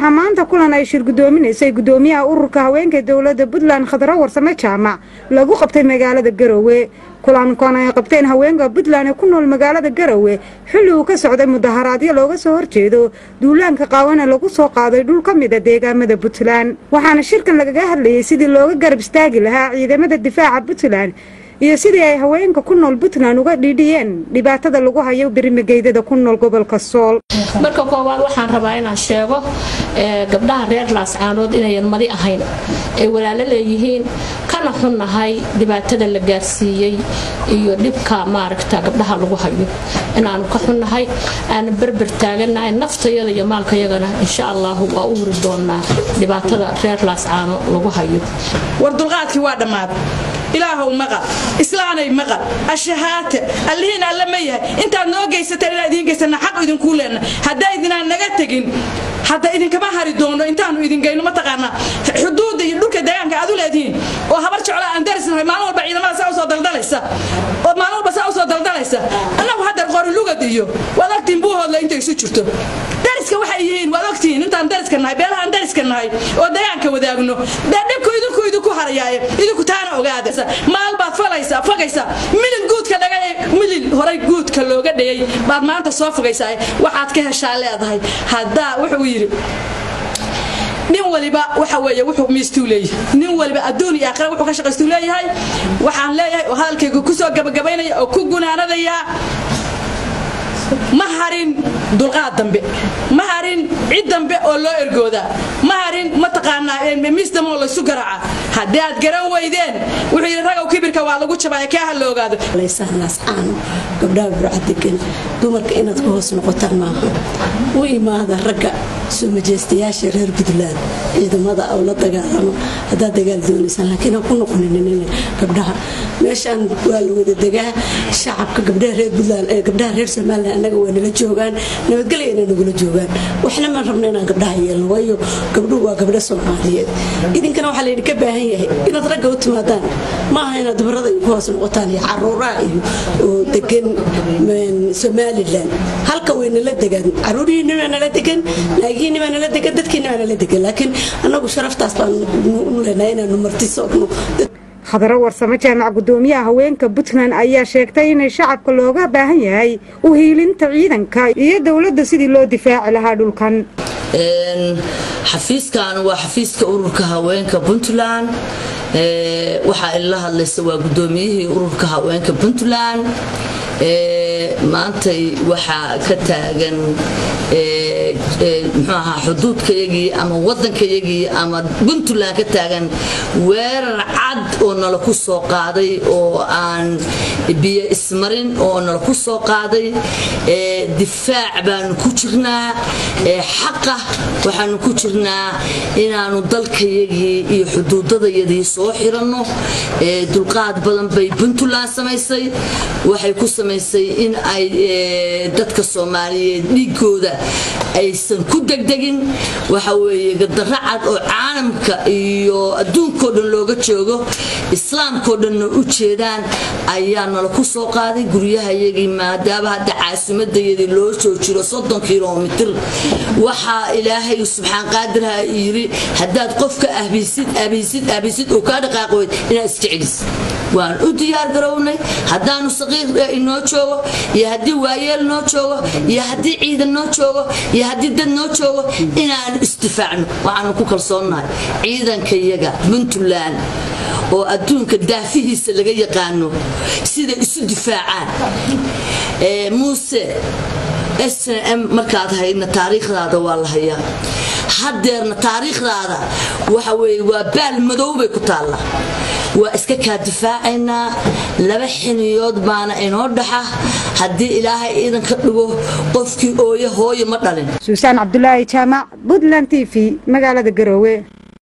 waxaa maanta kulan ay shir guddoominaysay guddoomiyaha ururka haweenka dowladda puntland khadro warsame jaamac lagu qabtay magaalada garowe kulankan ay qabteen haweenka puntland ee ku nool magaalada garowe xilli uu ka socday mudaharaadyo looga soo horjeedo duulaanka qaawana lagu soo qaaday dhul ka mida deegaamada puntland waxaana shirkan lagaga hadlayay sidii looga garab istaagi lahaa ciidamada difaaca puntland iyo sidii ay haweenka ku nool puntland uga dhiidhiyeen dhibaatada lagu hayo berimageydada ku nool gobolka sool marka koowaad waxaan rabaa inaan sheego gabdhaha reer laascaanood inayan madi ahayn ay walaalo leeyihiin kana xunnahay dhibaatada la gaarsiiyey iyo dhibka maaragta gabdhaha lagu hayo inaanu ka xunnahay aana berber taaganahay naftayada iyo maalkayagana insha allahu waa u wuri doonaa dhibaatada reer laascaano lagu hayo war dulqaadkii waa dhammaad ilaahow maqal islaanay maqal ashahaate allihiin alle ma yahay intaad noo geysateen inaan idiin geysana xaq idinkuu leenna haddaa idinaan naga tegin hadda idinkama hari doono intaanu idin geyno mataqaanaa xuduudda iyo dhulka deegaanka aad u leedihiin oo habar jeclo aan darisnahay maalin walba ciidamada saa usoo daldalaysa oo maalin walba saa usoo daldalaysa annagu haddeer qori lugad iyo waad ogtiin buuhoodla intay isu jirto dariska waxay yihiin waad ogtihiin intaan dariska nahay beelahaan dariska nahay oo deegaanka wadaagno dee dhibku idinku idinku harayaaye idinku taana ogaada maal baad falaysaa fogaysaa milil guudka dhaga milil horay guudka looga dhayay baad maanta soo fogaysaa waxaad ka heshaa leedahay haddaa wuxuu yidhi nin waliba waxa weeye wuxuu miistuu leeyahay nin waliba adduun iyo aakhira wuxuu ka shaqaystuu leeyahay waxaan leeyahay oo hadalkayga ku soo gabagabaynaya oo ku gunaanadayaa ma harin dulqaad dambe ma harin cid dambe oo loo ergoodaa ma harin mataqaanaa misdam oo laysu garaaca haddii aad garan weydeen wuxuu yidhi ragow kibirka waa lagu jabaya kee ha la ogaado laysahnaascaano gabdhaha burcadegan dumarka inaad ku hoos noqotaan maaha u imaada ragga soo majeystayaasha reer puntland ciidamada oo la dagaalamo haddaad dagaal doonaysaan laakiin ha ku noqonin gabdhaha meeshaan waa la wada degaa shacabka gabdhaha reer puntland ee gabdhaha reer somaliland annaga waa nala joogaan nabadgelyana nagula joogaan waxna maan rabna inaan gabdhaha yeelno waayo gabdhuhu waa gabdho soomaaliyeed idinkana waxaa laydinka baahan yahay inaad ragga u timaadaan ma aha inaad dumarada ku hoos noqotaan iyo caruuraha iyo oo degan somalilan halka way nala degaan caruurihiina waa nala degan naagihiina waa nala degan dadkiina waa nala degan laakiin annagu sharaftaas baan u leenahay inaanu marti soogno khadaro warsame jaamac guddoomiyaha haweenka puntland ayaa sheegtay inay shacabka looga baahan yahay u hiilinta ciidanka iyo dowladda sidii loo difaaci lahaa dhulkan xafiiskan waa xafiiska ururka haweenka puntland waxaa ila hadlaysa waa guddoomiyihii ururka haweenka puntland maantay waxaa ka taagan mxuu ahaa xuduudkayagii ama waddankayagii ama puntland ka taagan weerar cad oo nala ku soo qaaday oo aan biyo ismarin oo nala ku soo qaaday difaac baanu ku jirnaa xaqa waxaanu ku jirnaa inaanu dalkayagii iyo xuduudadayadii soo xiranno dulqaad badan bay puntland samaysay waxay ku samaysay in ay dadka soomaaliyeed dhiigooda aysan ku degdegin waxa weeye gadaro cad oo caalamka iyo adduunkao dhan looga joogo islaamkao dhanna u jeedaan ayaa nala ku soo qaaday guryahayagii maadaama hadda caasimadayadii loo soo jiro soddon kilomitir waxaa ilaahay subxaan qaadirha yiri haddaad qofka ahbisid ahbisid ahbisid oo kaa dhaqaaqoyd inaad isjeclis waan u diyaar garownay haddaanu saqiir inoo joogo iyo haddii waayeel noo joogo iyo haddii ciidan noo joogo iyo haddii dad noo joogo inaanu isdifaacno waxaanu ku kalsoonnahay ciidankayaga puntland oo adduunka daafihiisa laga yaqaano siday isu difaacaan muuse snm markaad haydna taariikhdaada waa la hayaa haddeerna taariikhdaada waxa weye waa baal madow bay ku taallaa waa iska kaa difaacaynaa laba xiniyood baana inoo dhaxa haddii ilaahay iidanka dhigo qofkii ooye hooye ma dhalin suusaan cabdulaahi jaamac puntland t v magaalada garoowe